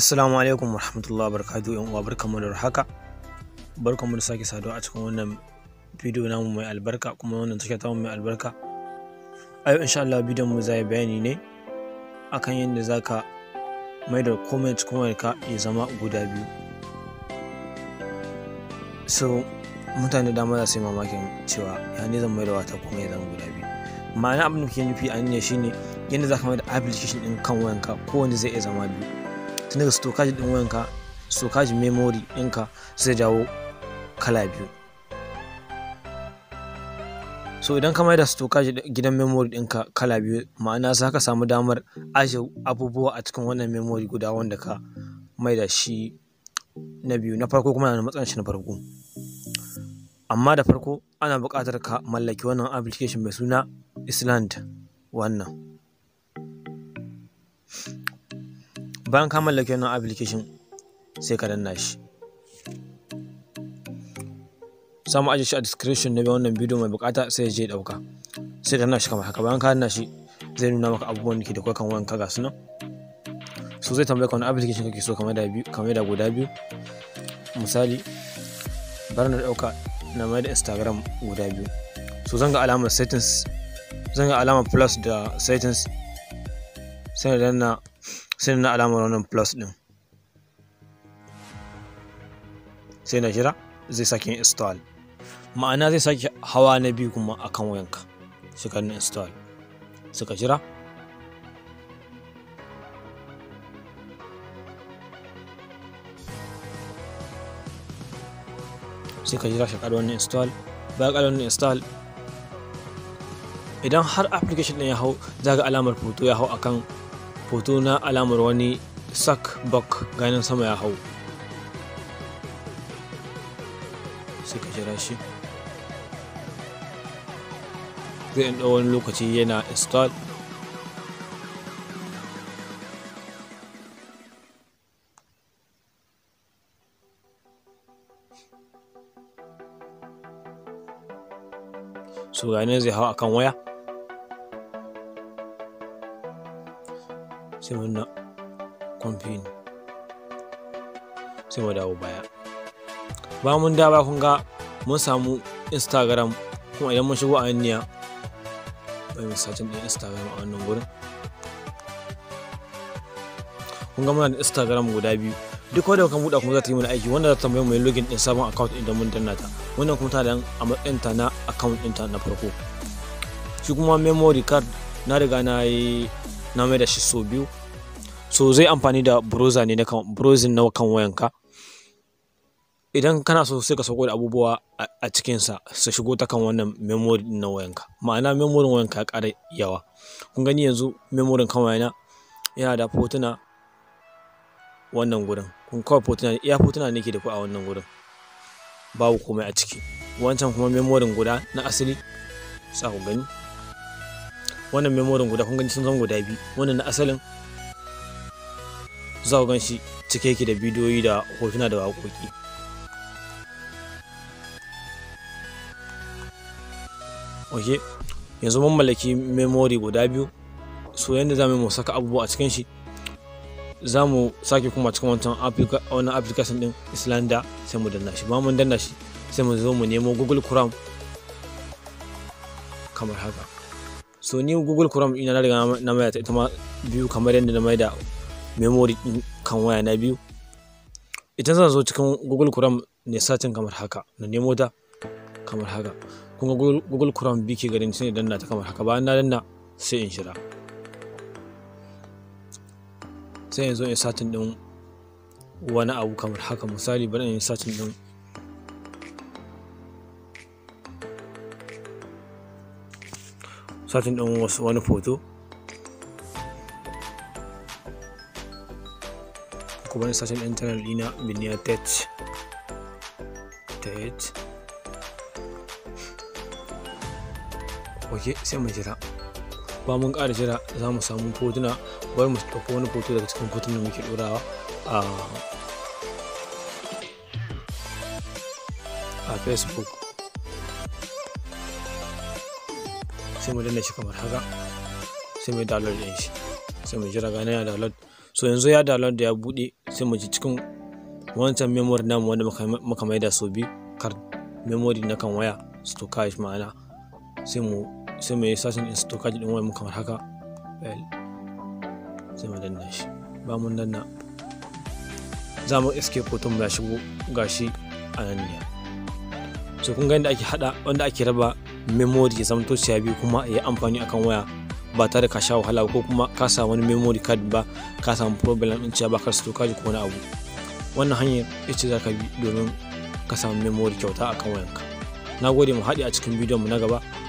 Assalamu alaikum warahmatullahi wabarakatuh yan uwa barkamu da haka barkamu da sake saduwa a cikin wannan bidiyo namu mai albarka kuma wannan tasha ta mai albarka a yau insha Allah bidiyon mu zai bayani ne akan yadda zaka mai da komai cikin wayarka ya zama guda biyu so mutane da dama za su yi mamakin cewa ya ne zan mai da wata kuma ya zama guda biyu ma'ana abin da ke nufi a ne shine yadda zaka mai da application din kan wayanka kowanne zai iya zama biyu tun daga storage din wayanka storage memory ɗinka zai dawo kala biyu so idan ka da storage gidan memory ɗinka kala biyu ma'ana za ka samu damar ajiye abubuwa a cikin wannan memory guda wanda ka da shi na biyu na farko kuma na matsayin shi na farko amma da farko ana buƙatar ka mallaki wannan application mai suna island wannan bayan ka mallaki wannan application sai ka danna shi samu ajiye shi a description na wannan bidiyo mai bukata sai je dauka sai ka danna shi kamar haka bayan ka danna shi zai nuna maka abubuwan da ke da kai kan wayan ka ga su nan so zai tambaye ka wani application kake so kamar da biyu kamar da guda biyu misali bar na dauka na mai da instagram guda biyu so zan ga alamar settings zan ga alamar plus da settings sai na danna sai na alamar wannan plus din sai na jira zai sake install ma'ana zai sake hawa na biyu kuma akan wayanka shi ka install suka jira sai ka jira shi ka wannan install bayan ka wannan install idan har application din ya hau za ga alamar foto ya hau akan hoto na alamar wani sak bak ganin sama ya hau sai ka jira shi zai ɗan wani lokaci yana install so ganin zai hau akan waya sai mun na kwamfini sai mu dawo baya ba mun dawo kun ga mun samu instagram kuma idan mun shigo a niya bai mu sacin din instagram a wannan gurin kun ga muna da instagram guda biyu duk wanda kan buɗa kuma za ta yi mana aiki wanda za ta tambaye mu login din sabon account idan mun danna ta wannan kuma ta da a matsayin ta na account ɗinta na farko shi kuma memory card na riga na yi na mai da shi so biyu so zai amfani da browser ne na kan browsing na kan wayanka idan kana so sai ka sauko da abubuwa a cikinsa su shigo ta kan wannan memory na wayanka ma'ana memory wayanka ya ƙara yawa kun gani yanzu memory kan wayana yana da fotuna wannan gurin kun kawai fotuna iya fotuna ne ke da ku a wannan gurin babu komai a ciki wancan kuma memory guda na asali sa ku gani wannan memorin guda kun gani sun zama guda biyu wannan na asalin za ku gan shi cike yake da bidiyoyi da hotuna da waƙoƙi ok yanzu mun mallaki memory guda biyu so yadda za mu saka abubuwa a cikin shi za mu sake kuma cikin wancan wannan application din islanda sai mu danna shi ba mun danna shi sai mu zo mu nemo google chrome kamar haka so ni google chrome ina na riga na mai ta ita ma biyu kamar yadda na mai da memory din kan waya na biyu idan zan zo cikin google chrome ne satin kamar haka na nemo ta kamar haka kun ga google chrome bi ke garin sai danna ta kamar haka bayan na danna sai in shira sai yanzu in satin din wani abu kamar haka misali bari in satin din satin ɗin wasu wani foto kuma wani satin ɗin channel ɗina biniya tet tet ok sai mu jira ba mun ƙara jira za mu samu fotuna bari mu ɗauko wani foto daga cikin fotunan da muke ɗorawa a a facebook sai mu danna shi kamar haka sai mu download din shi sai mu jira gane ya download so yanzu ya download da ya bude sai mu ji cikin wancan memory namu wanda muka maida sau biyu card memory na kan waya storage ma'ana sai mu sai mu yi sashen in storage din wayar mu kamar haka sai mu danna shi ba mun danna za mu escape hoton ya shigo gashi a nan ne so kun ga yadda ake hada wanda ake raba memory ya zama tociya biyu kuma ya amfani akan waya ba tare ka sha wahala ko kuma ka sa wani memory card ba ka samu problem din cewa ba ka storage ko wani abu wannan hanyar ita za ka bi domin ka samu memory kyauta akan wayanka na gode mu haɗe a cikin bidiyon mu na gaba